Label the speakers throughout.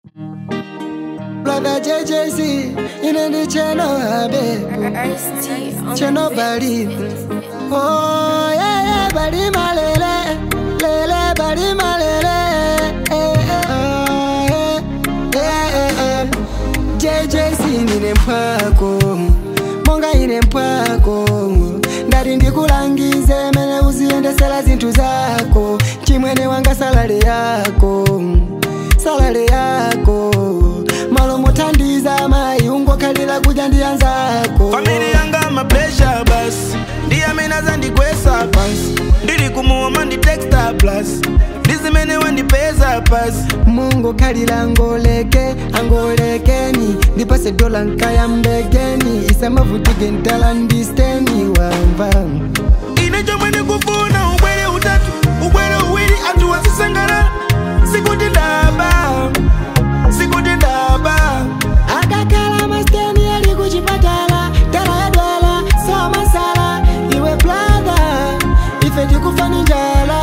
Speaker 1: Brother JJC, ine ndi cheno abebu cheno bali Oh yeah yeah bali malele lele bali malele eh, eh, oh, yeah, eh, eh, eh. JJC nine mpwako monga ine mpwako ndati ndikulangize mene uziyendesera zinthu zako chimwene wanga salale yako salale yako malo mothandiza mayi ungokhalira kudya ndi anzako
Speaker 2: famili yanga mapresha basi ndiye amene azandigwesa pansi ndili kumuoma ndi texta plus ndizimene wandipeza pasi
Speaker 1: mungu khalira angoleke angolekeni ndipase dola nkayambekeni isamavutike ntala ndisteni wamva
Speaker 2: ine chomwe ndikufuna ubwere utatu ubwere uwiri anthu wasisangalala sikuti ndaba sikuti ndaba
Speaker 1: akakhala masteni ali kuchipatala dala yadwala somasala iwe brother ife tikufani njala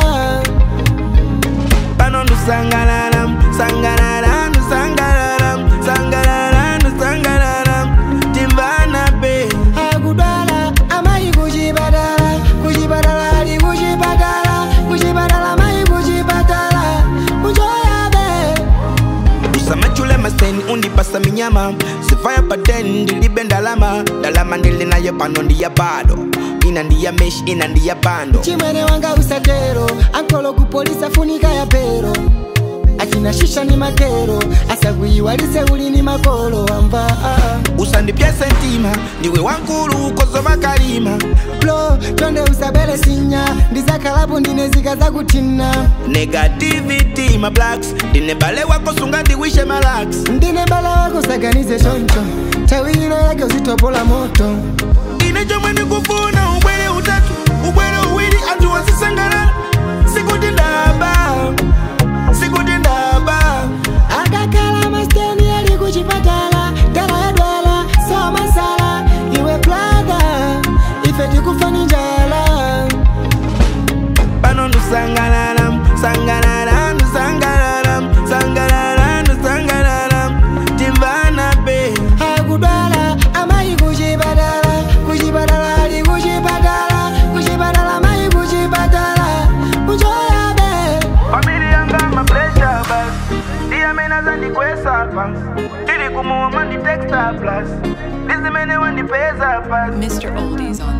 Speaker 2: pano ndusangalala sangalala ndusangalala sangalala ndusangalala timvana be
Speaker 1: akudwala amayi kuchipatala kuchipatala ali kuchipatala kuchipatala amayi kuchipatala kuchoyabe
Speaker 2: usamachule maseni undipasa minyama sifaya paten ndilibe ndalama ndalama ndili nayo pano ndiya bado ina ndiya mesh ina ndiya bando
Speaker 1: chimwene wanga usatero ankolo kupolisa funika ya pero achina shisha ni makero asakuyiwalise uli ni makolo wamva
Speaker 2: usandipye sentima ndiwe wankulu ukozova kalima
Speaker 1: blo tonde usabwele sinya ndizakhalapo ndine zika zakuthina
Speaker 2: negativity ma blacks ndine bale wako sunga ndiwishe malax
Speaker 1: ndine bala wako saganize choncho tawilo yake uzitopola moto
Speaker 2: ine chomwe ndikufuna ubwere utatu ubwere uwiri anthu wasisangalala sikuti ndaba sikuti ndaba
Speaker 1: akakhala masteni ali kuchipatala dala yadwala somasala iwe brother ife tikufani njala
Speaker 2: pano ndusangalala sangalala ndusangalala sangalala ndusangalala timvana be
Speaker 1: akudwala amayi kuchipatala kuchipatala ali kuchipatala kuchipatala amayi kuchipatala kuchoyabe
Speaker 2: famili yanga mapresha bas ndiye amene azandikwesa pansi ndili kumuoma ndi texta plus ndizimene wandipeza pasi
Speaker 3: Mr. Oldies on